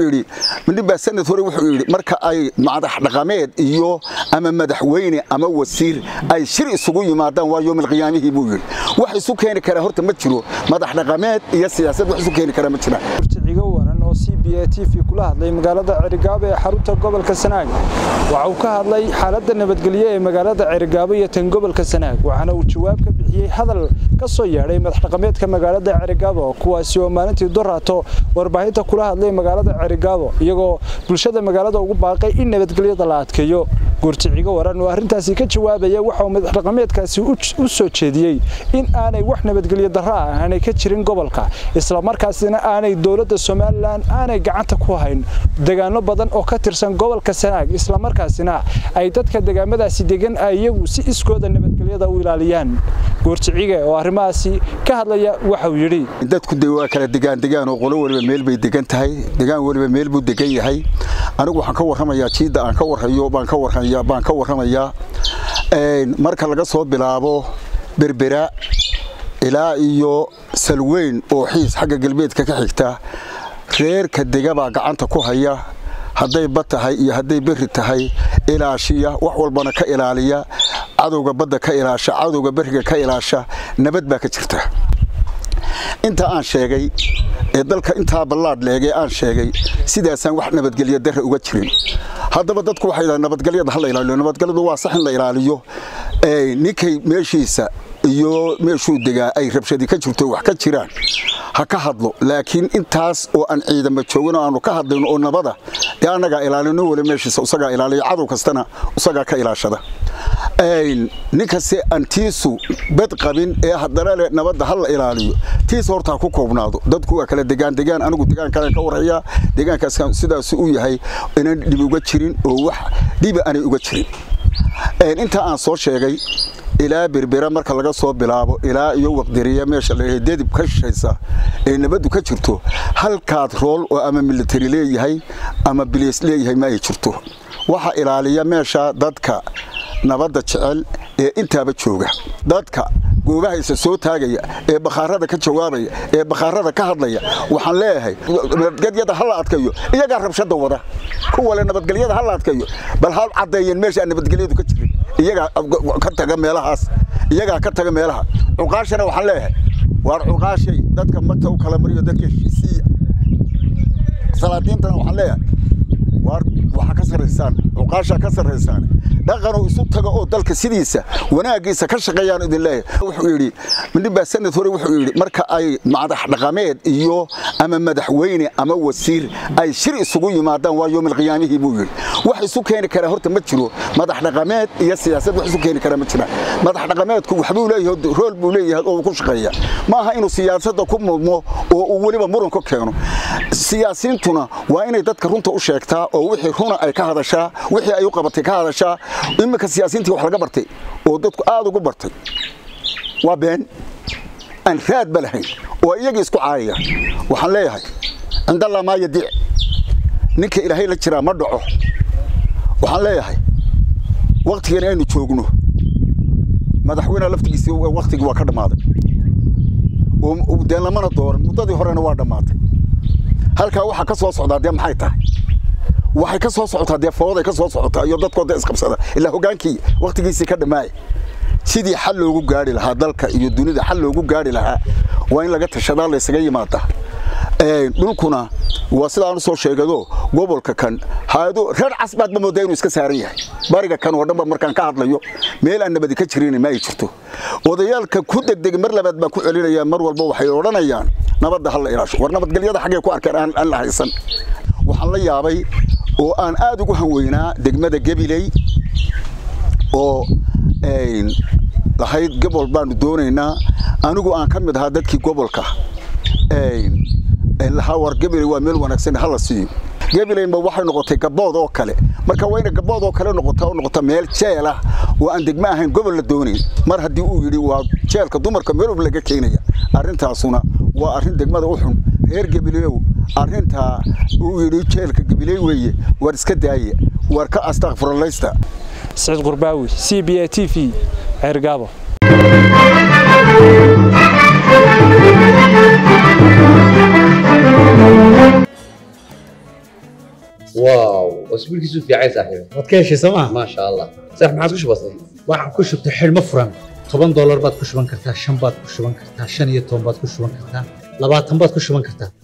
yidhi midnibaa sanad hore wuxuu yidhi marka ay madax dhaqameed iyo ama madaxweyne ama wasiir ay shir isugu yimaadaan waa yoomilqiyaamihii buu yidhi wax isu keeni karaa horta ma jiro madax dhaqameed iyo siyaasad wax isu keeni karaa ma jiraan cigo waran oo c b a t v kula hadlay magaalada cerigaabo ee xarunta gobolka sanaag waxa uu ka hadlay xaaladda nabadgelyo ee magaalada cerigaabo iyo tan gobolka sanaag waxaana uu jawaab ka bixiyey hadal ka soo yeedhay madax dhaqameedka magaalada cerigaabo kuwaasi oo maalintii doraato warbaahinta kula hadlay magaalada cerigaabo iyagoo bulshada magaalada ugu baaqay in nabadgelyada la adkeeyo guurticigo waran oo arrintaasi ka jawaabaya waxa uu madax dhaqameedkaasi u soo jeediyey in aanay wax nabadgelyo darro ah aanay ka jirin gobolka islamarkaasina aanay dowladda somalilan aanay gacanta ku hayn degaano badan oo ka tirsan gobolka sanaag islamarkaasina ay dadka degaamadaasi degan ay iyagu si iskooda nabadgelyada u ilaaliyaan guurticiga oo arrimahaasi ka hadlaya waxauu yidhi dadku de waa kala degaan degaan oo qolo waliba meel bay degan tahay degaan waliba meel buu degan yahay anigu waxaan ka warramayaa jiidda aan ka warhayo baan ka warraya baan ka warramayaa marka laga soo bilaabo berbera ilaa iyo salweyn oo xiis xagga galbeedka ka xigta reerka dega baa gacanta ku haya hadday bad tahay iyo hadday berri tahay ilaashiya wax walbana ka ilaaliya cadowga badda ka ilaasha cadowga berriga ka ilaasha nabad baa ka jirta inta aan sheegay ee dalka intaa ballaadh leegee aan sheegay sidaasaan wax nabadgelyo darre uga jirin haddaba dadku waxay dhahan nabadgelyada ha la ilaaliyo nabadgelyadu waa sax in la ilaaliyo ninkay meeshiisa iyo meeshuu degaa ay rabshadi ka jirto wax ka jiraan ha ka hadlo laakiin intaas oo aan ciidamo joogin oo aanu ka hadlayno oo nabada ee annagaa ilaalino wali meeshiisa isagaa ilaaliya cadow kastana isagaa ka ilaashada ninkase aan tiisu bad qabin ee haddana le nabadda ha la ilaaliyo tiisa horta ha ku koobnaado dadku waa kala degaan degaan anigu degaan kalen ka warhayaa deegaankaas sidaas u yahay inaan dhibi uga jirin oo wax dhibi aanay uga jirin intaa aan soo sheegay ilaa berbera marka laga soo bilaabo ilaa iyo waqdiriya meesha la dedib ka shishaysa ee nabaddu ka jirto halkaad rool oo ama militari leeyahay ama biliis leeyahay ma ay jirto waxa ilaaliya meesha dadka nabadda jecel ee intaaba jooga dadka goobahaysa soo taagaya ee bakhaarada ka jawaabaya ee bakhaarada ka hadlaya waxaan leeyahay nabadgelyada ha la adkayo iyagaa rabshada wada kuwale nabadgelyada ha la adkayo bal ha caddeeyeen meesha aan nabadgelyadu ka jirin iyagaa ka taga meelahaas iyagaa ka taga meelaha cuqaashana waxaan leeyahay waar cuqaashay dadka magta u kala mariyo dadka heshiisiiya salaadiintana waxaan leeyahay waar waxaa ka sarraysaan cuqaashaa ka sarraysaan dhaqanuu isu taga oo dalka sidiisa wanaaggiisa ka shaqeeyaan idin leeyahay wuxuu yidhi midnibaa sanad hore wuxuu yidhi marka ay madax dhaqameed iyo ama madaxweyne ama wasiir ay shir isugu yimaadaan waa yoomilqiyaamihii buu yidhi wax isu keeni karaa horta ma jiro madax dhaqameed iyo siyaasad wax isu keeni karaa ma jiraan madax dhaqameedku waxbuu leeyahay rool buu leeyahay oo uu ku shaqeeya ma aha inuu siyaasadda ku mudmo oo uu weliba muran ku keeno siyaasiintuna waa inay dadka runta u sheegtaa oo wixii runa ay ka hadashaa wixii ay u qabatay ka hadashaa iminka siyaasiintii wax laga bartay oo dadku aad ugu bartay waa been aan raadba lahayn oo iyagii isku caayaya waxaan leeyahay cindallah maa yadiic ninka ilaahay la jiraa ma dhaco waxaan leeyahay wakhtigan aynu joogno madaxweyneha laftigiisi wakhtigii waa ka dhammaaday oo dee lamana dooran muddadii horena waa dhammaatay halkaa waxaa ka soo socdaa dee maxay tahay waxay ka soo socotaa dee fooday ka soo socotaa iyo dadkooda isqabsada ilaa hogaankii wakhtigiisii ka dhammaaya sidii xal loogu gaari lahaa dalka iyo dunida xal loogu gaari lahaa waa in laga tashadaa laysaga yimaada dhulkuna waa sidaan u soo sheegado gobolka kan hayado reer casbaadba moodaa inuu iska saaran yahay bariga kan oo dhanba markaan ka hadlayo meel aan nabadi ka jirin ma ay jirto odayaalka ku degdeg mar labaad baan ku celinaya mar walba waxay odhanayaan nabadda ha la ilaasho war nabadgelyada xaggay ku arkeen aan la haysan waxaan la yaabay oo aan aad ugu hanweynaa degmada gabiley oo lahayd gobol baanu doonaynaa anigu aan ka mid ahaa dadkii gobolka lahaa war gabiley waa meel wanaagsan hala siiyo gabileynba waxay noqotay gabood oo kale marka waa inay gabood oo kale noqota oo noqota meel jeel ah oo aan degmo ahayn gobol la doonayn mar haddii uu yidhi waa jeelka dumarka meel walba laga keenaya arrintaasuna waa arrin degmada u xun reer gabileew arrintaa uu yidhi jeelka gabiley weeye war iska daaya war ka astakfirlaysta saciid qurbaawi c b a t v ceergaabo واو واسبوعك في عايز صاحبي waad ka heshay sooma ما شاء الله صح ما عاد وش بصير waxaan ku shubtay xidhmo furan toban doolar baad ku shuban kartaa shan baad ku shuban kartaa shan iyo toban baad ku shuban kartaa labaatan baad ku shuban kartaa